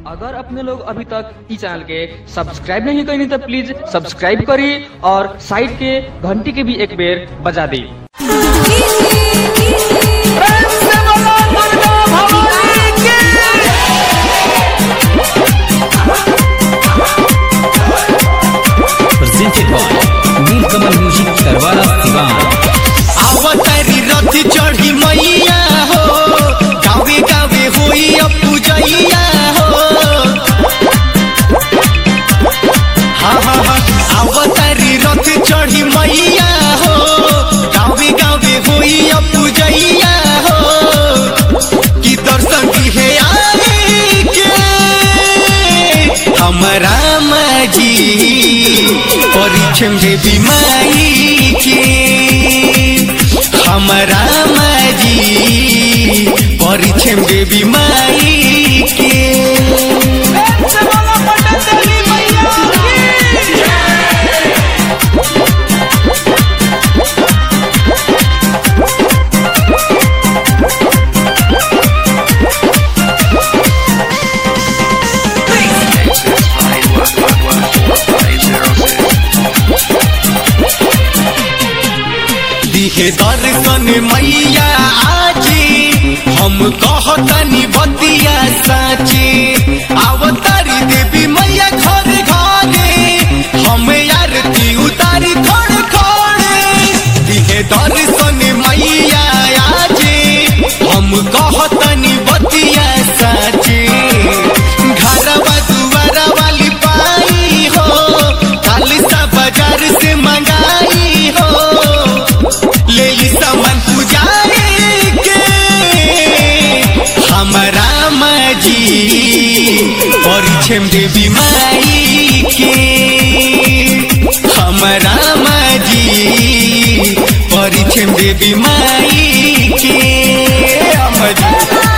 अगर अपने लोग अभी तक इस चैनल के सब्सक्राइब नहीं करें तो प्लीज सब्सक्राइब करिए और साइड के घंटी के भी एक बेर बजा दी presented by Nilkamal Music Tarwara Sivan. अवतारी रथ चढ़ी मैया हो गावे गावे होई पूजैया हो हाँ हाँ हाँ अवतारी रथ चढ़ी मैया हो गावे गावे होई पूजैया हो कि दर्शन दिहे आए के हमरा माजी परिछम देवी माई के हमरा माजी परिछम देवी माई के दिहे दर्शन मैया आजी हम कहतनी बतिया साची अवतारी देवी मैया घर घरे हम आरती उतारी खड़े खड़े दिहे दर्शन मैया आजी हम कहतनी बतिया साची घरवा दुआरा वाली पाई हो खालिसा बाजार से मंगाई हो ले ली सामान पुजारी के हमरा माजी परिछम देवी माई के हमरा माजी परिछम देवी माई के अमजी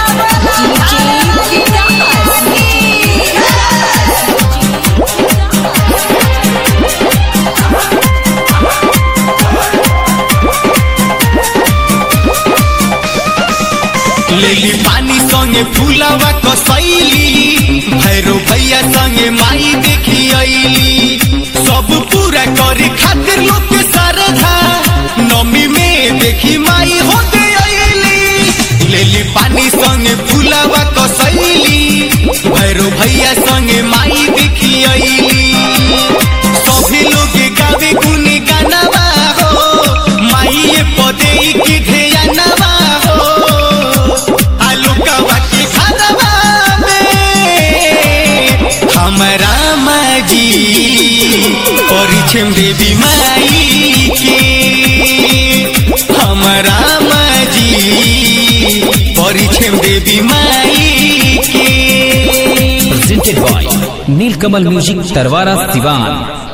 लेली पानी संगे फूलवा कसैली भैरो भैया संगे माई देखी अइली सब पूरा करे खातिर लोग के श्रद्धा नमी में देखी माई होते अइली लेली पानी संगे फूलवा कसैली भैरो भैया संगे माई देखी अइली सभी लोग गावे गुन गानवा हो माई पदे की ध्यानवा हो आलूकवा के घरवा में हमरा माजी परिछम देवी माई के हमरा माजी परिछम देवी माई के Presented by Nilkamal Music Tarwara Sivan.